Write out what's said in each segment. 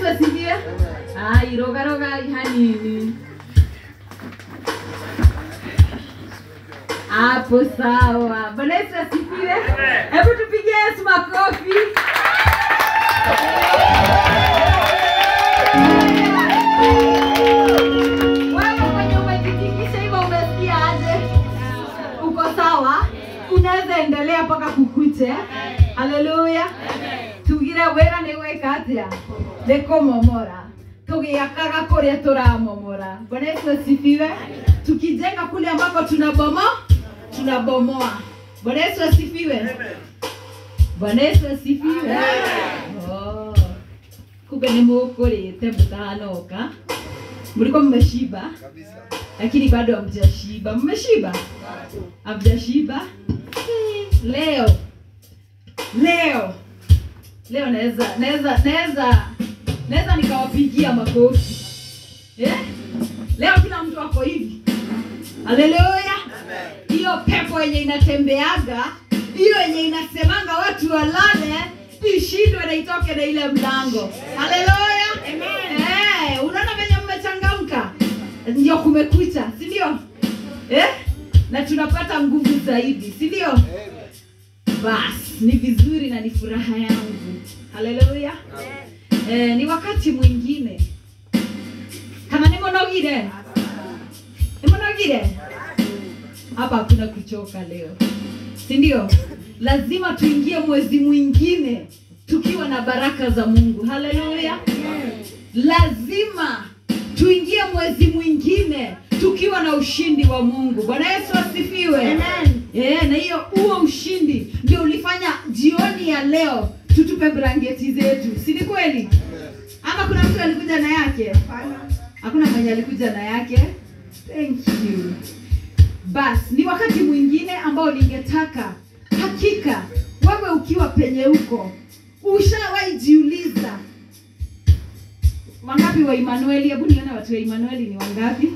Yesu asifiwe. Ai, roga roga hanini. Hapo sawa. Bwana Yesu asifiwe. Hebu tupige Yesu makofi. Wewe mwenye umejitikisha hivyo umesikia aje? Uko sawa? Unaweza endelea mpaka kukuche. Haleluya. Tugire wĩra nĩ gwĩka atĩa? Nĩ kũmomora. Tũgĩakaga kũrĩa tũramomora. Bwana Yesu asifiwe. Tukijenga kule ambako tunabomo tunabomoa. Bwana Yesu asifiwe. Bwana Yesu asifiwe. Oh. Kumbe nĩ mũkũrĩte mũtanoka. Mlikuwa mmeshiba lakini bado hamjashiba. Mmeshiba? Hamjashiba? Hmm, Leo leo leo naweza naweza naweza naweza nikawapigia makofi eh? Leo kila mtu ako hivi. Haleluya! Hiyo pepo yenye inatembeaga, hiyo yenye inasemanga watu walale, ishindwe na itoke na ile mlango. Haleluya! Eh, unaona venye mmechangamka, ndio kumekucha, si ndio? Eh? Na tunapata nguvu zaidi, si ndio? Basi ni vizuri na ni furaha yangu. Haleluya! Eh, ni wakati mwingine kama nimonogire nimonogire hapa hakuna kuchoka leo si ndio lazima tuingie mwezi mwingine tukiwa na baraka za mungu haleluya lazima tuingie mwezi mwingine tukiwa na ushindi wa mungu bwana yesu asifiwe yeah, na hiyo huo ushindi ndio ulifanya jioni ya leo tutupe blanketi zetu si ni kweli ama kuna mtu alikuja na yake hakuna mwenye alikuja na yake thank you basi ni wakati mwingine ambao ningetaka hakika wewe ukiwa penye uko ushawahi jiuliza wangapi wa Emanueli? Hebu nione watu wa Emanueli ni wangapi?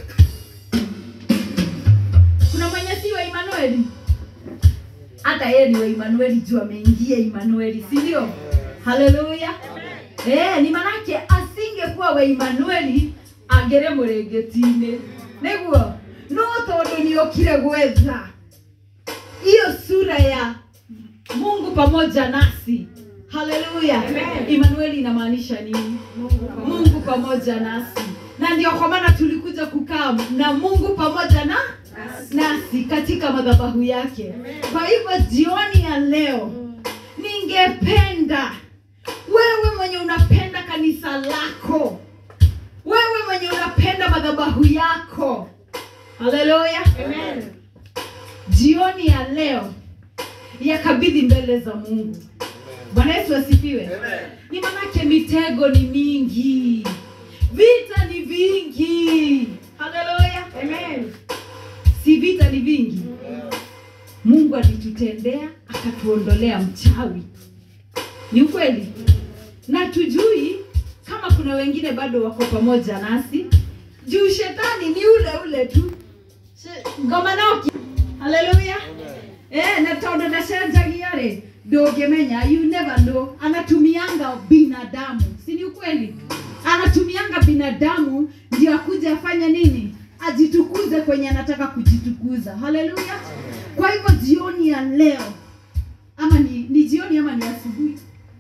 Kuna mwenye si wa Emanueli? Hata yeye ni wa Emanueli juu ameingia Emanueli, si ndio? Haleluya! Eh, ni manake asingekuwa wa Emanueli angere mũrĩngĩti-inĩ nĩguo no tondũ nĩokire gwetha hiyo sura ya Mungu pamoja nasi. Haleluya! Emanueli inamaanisha nini? Mungu pamoja nasi, na ndio kwa maana tulikuja kukaa na Mungu pamoja na nasi katika madhabahu yake. Kwa hivyo jioni ya leo ningependa wewe mwenye unapenda kanisa lako, wewe mwenye unapenda madhabahu yako, haleluya, jioni ya leo yakabidhi mbele za Mungu. Bwana Yesu asifiwe. Ni manake mitego ni mingi, vita ni vingi. Haleluya, si vita ni vingi. Mungu alitutendea akatuondolea mchawi, ni ukweli, na tujui kama kuna wengine bado wako pamoja nasi, juu shetani ni ule ule tu She- ngoma noki. Haleluya. Eh, na tondu ndacenjagia rĩ ndũngĩmenya you never know anatumianga binadamu si ni ukweli anatumianga binadamu ndio akuja afanye nini ajitukuze kwenye anataka kujitukuza haleluya kwa hivyo jioni ya leo ama ni, ni jioni ama ni asubuhi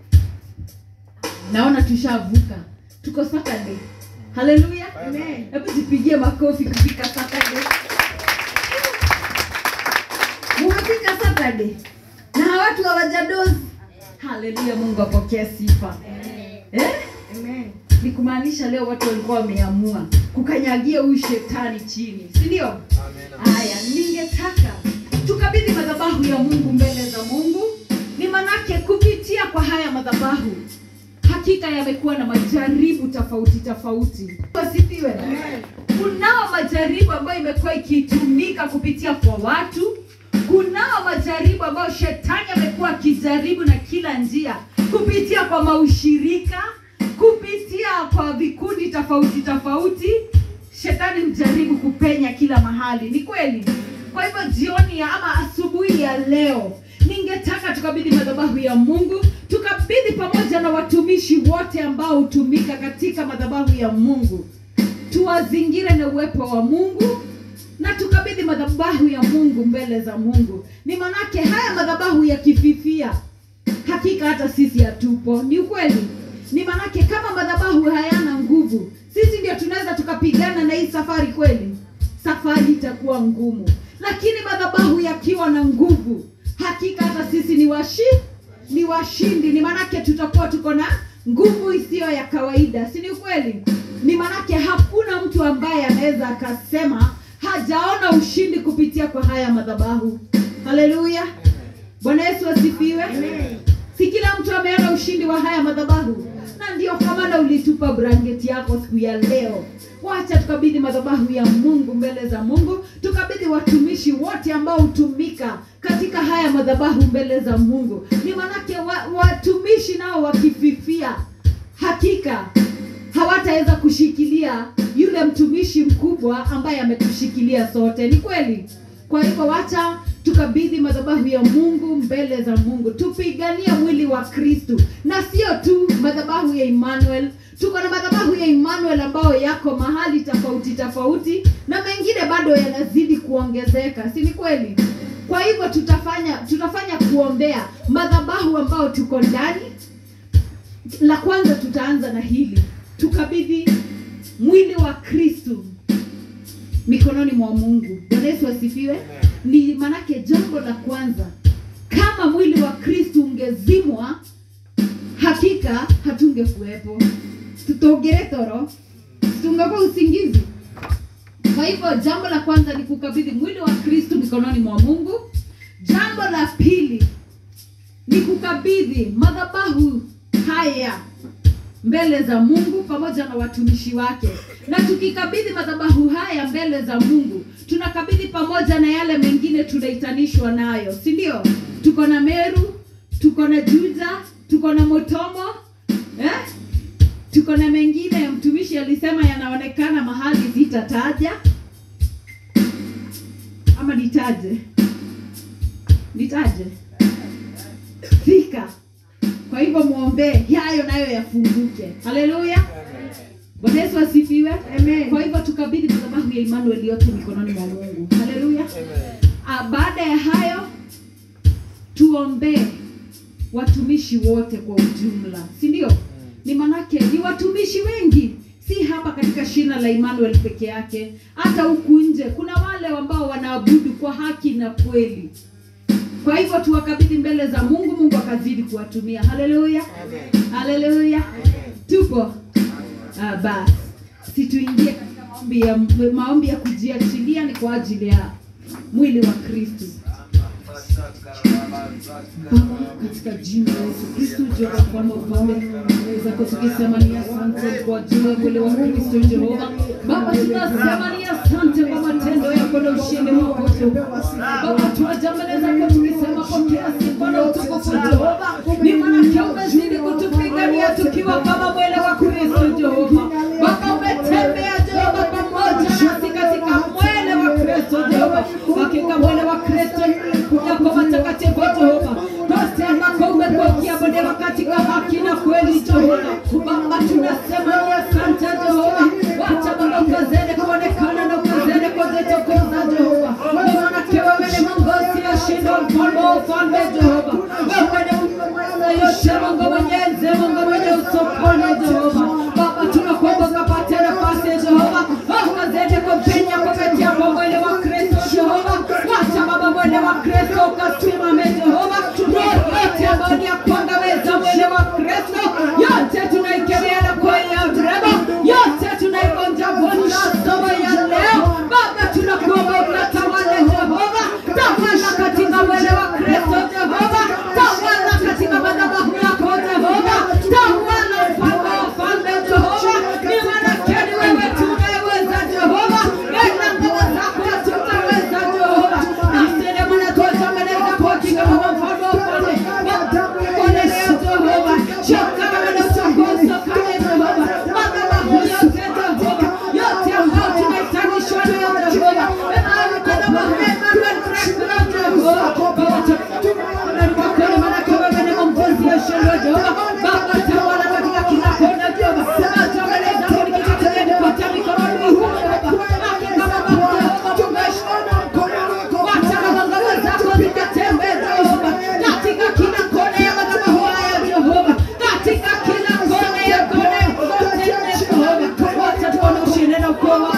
naona tushavuka tuko saturday haleluya hebu jipigie makofi kufika saturday mumefika Saturday na watu hawajadozi. Haleluya, Mungu apokee sifa eh? Ni kumaanisha leo watu walikuwa wameamua kukanyagia huyu shetani chini, si ndio? Haya, ningetaka tukabidhi madhabahu ya Mungu mbele za Mungu. Ni manake kupitia kwa haya madhabahu hakika yamekuwa na majaribu tofauti tofauti. Wasifiwe. Kunao majaribu ambayo imekuwa ikitumika kupitia kwa watu. Kunao majaribu ambayo shetani amekuwa akijaribu na kila njia kupitia kwa maushirika, kupitia kwa vikundi tofauti tofauti. Shetani mjaribu kupenya kila mahali, ni kweli. Kwa hivyo jioni ya ama asubuhi ya leo, ningetaka tukabidhi madhabahu ya Mungu, tukabidhi pamoja na watumishi wote ambao hutumika katika madhabahu ya mungu tuwazingire na uwepo wa mungu na tukabidhi madhabahu ya mungu mbele za mungu ni manake haya madhabahu yakififia hakika hata sisi hatupo ni ukweli ni manake kama madhabahu hayana nguvu sisi ndio tunaweza tukapigana na hii safari kweli safari itakuwa ngumu lakini madhabahu yakiwa na nguvu hakika hata sisi ni washi ni washindi ni manake tutakuwa tuko na nguvu isiyo ya kawaida si ni ukweli ni manake hakuna mtu ambaye anaweza akasema hajaona ushindi kupitia kwa haya madhabahu haleluya bwana yesu asifiwe si kila mtu ameona ushindi wa haya madhabahu na ndio kwa maana ulitupa blanketi yako siku ya leo wacha tukabidhi madhabahu ya mungu mbele za mungu tukabidhi watumishi wote ambao hutumika katika haya madhabahu mbele za mungu ni manake wa, watumishi nao wakififia hakika hawataweza kushikilia yule mtumishi mkubwa ambaye ametushikilia sote ni kweli kwa hivyo wacha tukabidhi madhabahu ya mungu mbele za mungu tupiganie mwili wa kristu na sio tu madhabahu ya emmanuel tuko na madhabahu ya emmanuel ambayo yako mahali tofauti tofauti na mengine bado yanazidi kuongezeka si ni kweli kwa hivyo tutafanya tutafanya kuombea madhabahu ambayo tuko ndani la kwanza tutaanza na hili tukabidhi mwili wa kristu mikononi mwa mungu bwana yesu asifiwe ni manake jambo la kwanza kama mwili wa kristu ungezimwa hakika hatungekuwepo tutogere toro tungekuwa usingizi kwa hivyo jambo la kwanza ni kukabidhi mwili wa kristu mikononi mwa mungu jambo la pili ni kukabidhi madhabahu haya mbele za mungu pamoja na watumishi wake na tukikabidhi madhabahu haya mbele za mungu tunakabidhi pamoja na yale mengine tunaitanishwa nayo si ndio tuko na meru tuko na juja tuko na motomo eh? tuko na mengine mtumishi alisema yanaonekana mahali zitataja ama nitaje nitaje fika kwa hivyo mwombee yayo nayo yafunguke haleluya bwana yesu asifiwe Amen. kwa hivyo tukabidhi madhabahu ya emmanuel yote mikononi mwa mungu haleluya Ah, baada ya hayo tuombee watumishi wote kwa ujumla si ndio ni manake ni watumishi wengi si hapa katika shina la emmanuel peke yake hata huku nje kuna wale ambao wanaabudu kwa haki na kweli kwa hivyo tuwakabidhi mbele za mungu mungu akazidi kuwatumia haleluya haleluya tupo ah, basi situingie katika maombi ya, maombi ya kujiachilia ni kwa ajili ya mwili wa kristu Baba, katika jina la Yesu Kristo, Jehova mfalme wa ufalme, zako tukisema ni asante kwa ajili ya mwili wa Kristo Jehova. Baba, tunasema ni asante kwa matendo yako na ushindi wako Jehova. Baba, tunaja mbele zako tukisema pokea sifa na utukufu Jehova. Ni manake umezidi kutupigania tukiwa kama mwele wa Kristo Jehova. Baba, umetembea Jehova pamoja nasi katika mwele wa Kristo Jehova. Hakika mwele wa Kristo yako matakatifu Jehova. Basi ambako umekuwa ukiabudiwa katika haki na kweli Jehova. Baba, tunasema ni asante Jehova. Wacha Baba ukazidi kuonekana na ukazidi kuzitukuza Jehova. Ni manake wewe ni Mungu usiyeshindwa, mfalme wa ufalme Jehova. Wewe ni Mungu mweza yote, Mungu mwenyezi, Mungu mwenye usokoni Jehova. Baba, tunakuomba wako